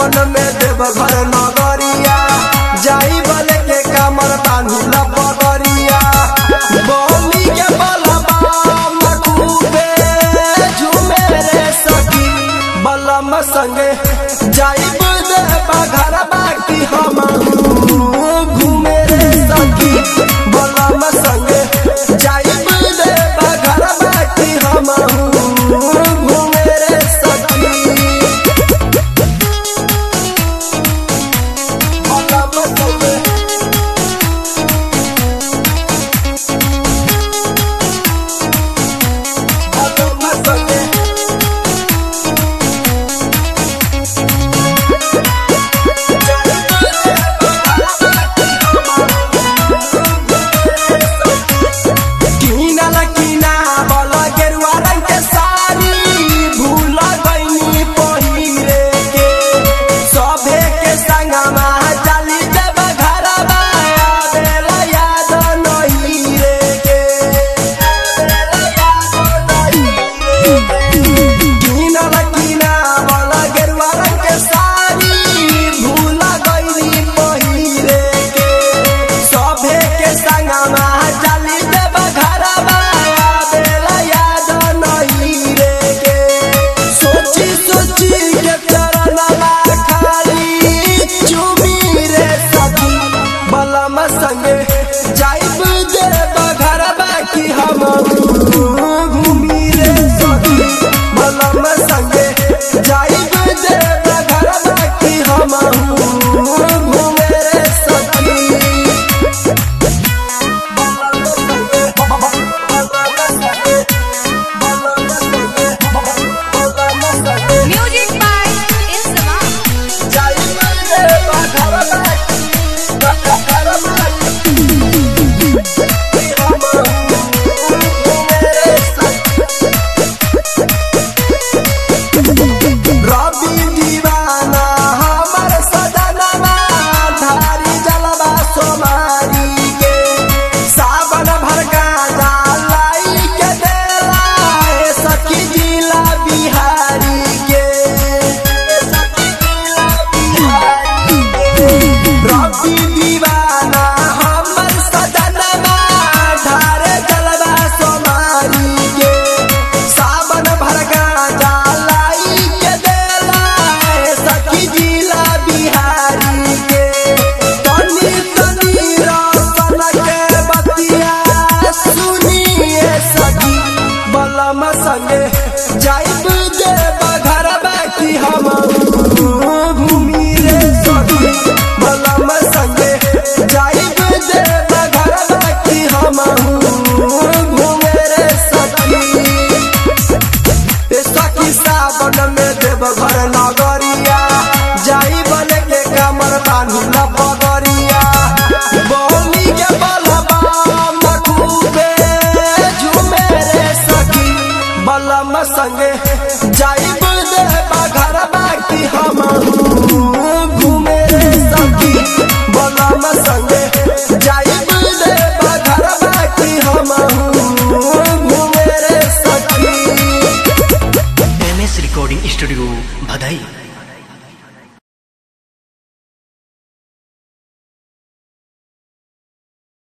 सावन में देव घर नगरिया जाई बले के कमर बांधी लपगरिया बोली के बलबा मखूबे झूमे रे सखी बलम संगे जाई देव घर बाकी हम घूमे रे सखी बलम संगे जाई देव घर बाकी हम घूमे रे सखी बलम संगे बलम संगे किनल किना बल गेरुआ रंग के साड़ी भूल गईनी पहिरे के सभे के संगमा चली जब घरवा आवेला याद नहीं रे के किनल किना बल गेरुआ रंग के साड़ी भूल गईनी पहिरे के सभे के संगमा चली जब घरवा आवेला याद नहीं रे के सोची सोची के चरणवा खाली चुमी रे सखी बलम संगे जाइब देव घरवा की हम घूमी रे सखी बलम संगे जाइब देव घरवा की हम घूमे रे सखी Music by Islam. रवि दीवाना हमर सदनमा धारी जलवा सोमारी के सावन भर गाजा लाई के देला ए सखी जिला बिहारी के सखी जिला बिहारी के रवि दीवाना हमर सदनमा धारे जलवा सोमारी के सावन भर गाजा लाई के देला ए सखी जिला बिहारी के तनी तनी रसन के बतिया सुनिए सखी बलम संगे जाइब देव घर बाकी हम घूमी रे सखी बलम संगे जाइब देव घर बाकी हम घूमे रे सखी ए सखी सावन में देव घर नगरिया जाई बने के कमर बांधी लपगरिया बोली के बलबा मखूबे झूमे रे सखी बलम संगे जाई देव घर बाकी हम घूमे रे सखी बलम संगे जाई देव घर बाकी हम घूमे रे सखी एम एस रिकॉर्डिंग स्टूडियो भदई